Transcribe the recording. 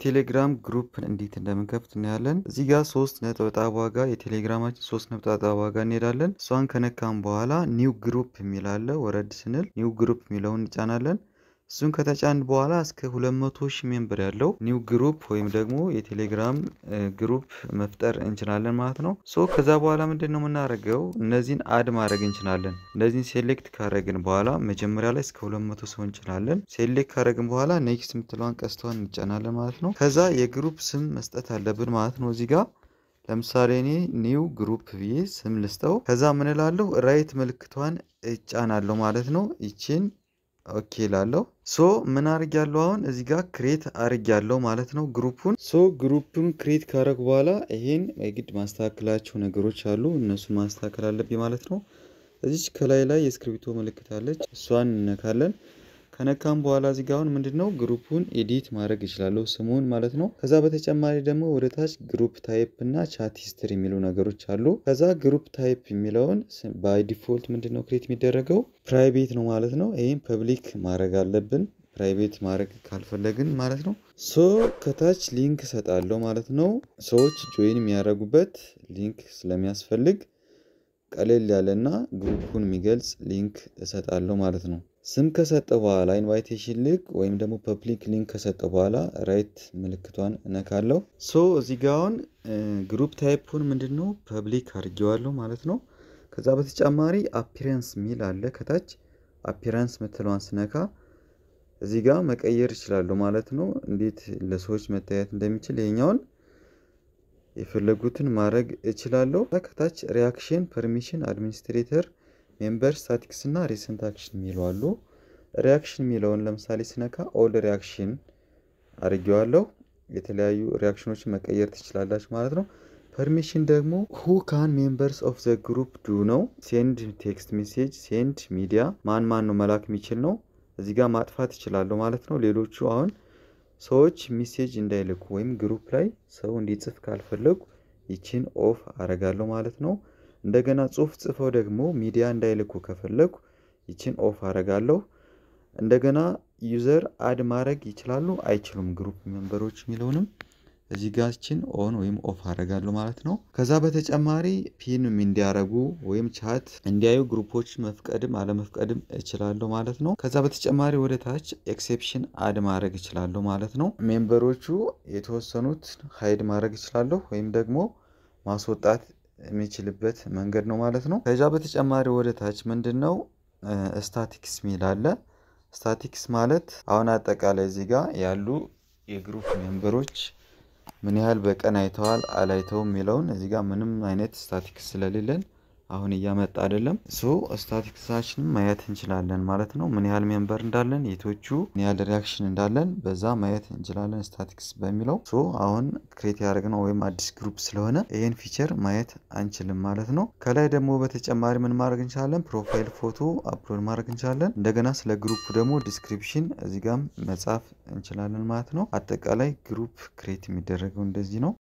የቴሌግራም ግሩፕ እንዴት እንደምንከፍት እናያለን። እዚህ ጋር ሶስት ነጠብጣብ ዋጋ የቴሌግራማችን ሶስት ነጠብጣብ ዋጋ እንሄዳለን። እሷን ከነካም በኋላ ኒው ግሩፕ የሚል አለ። ወረድ ስንል ኒው ግሩፕ የሚለውን እንጫናለን። እሱን ከተጫን በኋላ እስከ 200 ሺህ ሜምበር ያለው ኒው ግሩፕ ወይም ደግሞ የቴሌግራም ግሩፕ መፍጠር እንችላለን ማለት ነው። ሶ ከዛ በኋላ ምንድን ነው የምናደርገው? እነዚህን አድ ማድረግ እንችላለን። እነዚህን ሴሌክት ካረግን በኋላ መጀመሪያ ላይ እስከ 200 ሰው እንችላለን። ሴሌክት ካረግን በኋላ ኔክስት የምትለዋን ቀስተዋን እንጫናለን ማለት ነው። ከዛ የግሩፕ ስም መስጠት አለብን ማለት ነው። እዚህ ጋር ለምሳሌ እኔ ኒው ግሩፕ ብዬ ስም ልስጠው። ከዛ ምን እላለሁ? ራይት ምልክቷን እጫናለሁ ማለት ነው። ይችን ኦኬ ላለው ሶ ምን አርግ ያለው አሁን እዚህ ጋር ክሬት አርግ ያለው ማለት ነው ግሩፑን። ሶ ግሩፑን ክሬት ካረግ በኋላ ይሄን የግድ ማስተካከላቸው ነገሮች አሉ። እነሱን ማስተካከል አለብኝ ማለት ነው። እዚች ከላይ ላይ የእስክሪብቶ ምልክት አለች። እሷን እነካለን። ከነካም በኋላ እዚህ ጋር አሁን ምንድነው ግሩፑን ኤዲት ማድረግ ይችላለሁ ስሙን ማለት ነው። ከዛ በተጨማሪ ደግሞ ወደ ታች ግሩፕ ታይፕ እና ቻት ሂስትሪ የሚሉ ነገሮች አሉ። ከዛ ግሩፕ ታይፕ የሚለውን ባይ ዲፎልት ምንድነው ክሬት የሚደረገው ፕራይቬት ነው ማለት ነው። ይህም ፐብሊክ ማድረግ አለብን ፕራይቬት ማድረግ ካልፈለግን ማለት ነው። ሶ ከታች ሊንክ እሰጣለሁ ማለት ነው። ሰዎች ጆይን የሚያደርጉበት ሊንክ ስለሚያስፈልግ ቀለል ያለና ግሩፑን የሚገልጽ ሊንክ እሰጣለሁ ማለት ነው። ስም ከሰጠ በኋላ ኢንቫይቴሽን ሊንክ ወይም ደግሞ ፐብሊክ ሊንክ ከሰጠ በኋላ ራይት ምልክቷን እነካለሁ። ሶ እዚህ ጋ አሁን ግሩፕ ታይፑን ምንድን ነው ፐብሊክ አድርጌዋለሁ ማለት ነው። ከዛ በተጨማሪ አፒረንስ ሚል አለ ከታች አፒረንስ ምትለዋን ስነካ እዚህ ጋር መቀየር ይችላሉ ማለት ነው። እንዴት ለሰዎች መታየት እንደሚችል ይሄኛውን የፈለጉትን ማድረግ እችላለሁ። ከታች ሪያክሽን ፐርሚሽን አድሚኒስትሬተር ሜምበር ስታቲክስ እና ሪሰንት አክሽን የሚለው አሉ። ሪያክሽን የሚለውን ለምሳሌ ስነካ ኦል ሪያክሽን አድርጌዋለሁ። የተለያዩ ሪያክሽኖችን መቀየር ትችላላችሁ ማለት ነው። ፐርሚሽን ደግሞ ሁ ካን ሜምበርስ ኦፍ ዘ ግሩፕ ዱ ነው። ሴንድ ቴክስት ሜሴጅ፣ ሴንድ ሚዲያ ማን ማን ነው መላክ የሚችል ነው። እዚህ ጋር ማጥፋት ይችላለሁ ማለት ነው። ሌሎቹ አሁን ሰዎች ሚሴጅ እንዳይልኩ ወይም ግሩፕ ላይ ሰው እንዲጽፍ ካልፈለጉ ይችን ኦፍ አረጋለሁ ማለት ነው። እንደገና ጽሁፍ ጽፈው ደግሞ ሚዲያ እንዳይልኩ ከፈለጉ ይችን ኦፍ አረጋለሁ። እንደገና ዩዘር አድ ማድረግ ይችላሉ አይችሉም፣ ግሩፕ ሜምበሮች የሚለውንም እዚህ ጋር ይችን ኦን ወይም ኦፍ አረጋለሁ ማለት ነው። ከዛ በተጨማሪ ፒንም እንዲያረጉ ወይም ቻት እንዲያዩ ግሩፖች መፍቀድም አለመፍቀድም እችላለሁ ማለት ነው። ከዛ በተጨማሪ ወደ ታች ኤክሴፕሽን አድ ማድረግ እችላለሁ ማለት ነው። ሜምበሮቹ የተወሰኑት ሀይድ ማድረግ እችላለሁ ወይም ደግሞ ማስወጣት የሚችልበት መንገድ ነው ማለት ነው። ከዛ በተጨማሪ ወደ ታች ምንድን ነው ስታቲክስ ሚል አለ። ስታቲክስ ማለት አሁን አጠቃላይ እዚህ ጋር ያሉ የግሩፕ ሜምበሮች ምን ያህል በቀን አይተዋል አላይተውም የሚለውን እዚህ ጋር ምንም አይነት ስታቲክስ ስለሌለን አሁን እያመጣ አይደለም። ሶ ስታቲክሳችንን ማየት እንችላለን ማለት ነው። ምን ያህል ሜምበር እንዳለን፣ የቶቹ ምን ያህል ሪያክሽን እንዳለን በዛ ማየት እንችላለን ስታቲክስ በሚለው። ሶ አሁን ክሬት ያደረግነው ወይም አዲስ ግሩፕ ስለሆነ ይህን ፊቸር ማየት አንችልም ማለት ነው። ከላይ ደግሞ በተጨማሪ ምን ማድረግ እንችላለን? ፕሮፋይል ፎቶ አፕሎድ ማድረግ እንችላለን። እንደገና ስለ ግሩፕ ደግሞ ዲስክሪፕሽን እዚህ ጋም መጻፍ እንችላለን ማለት ነው። አጠቃላይ ግሩፕ ክሬት የሚደረገው እንደዚህ ነው።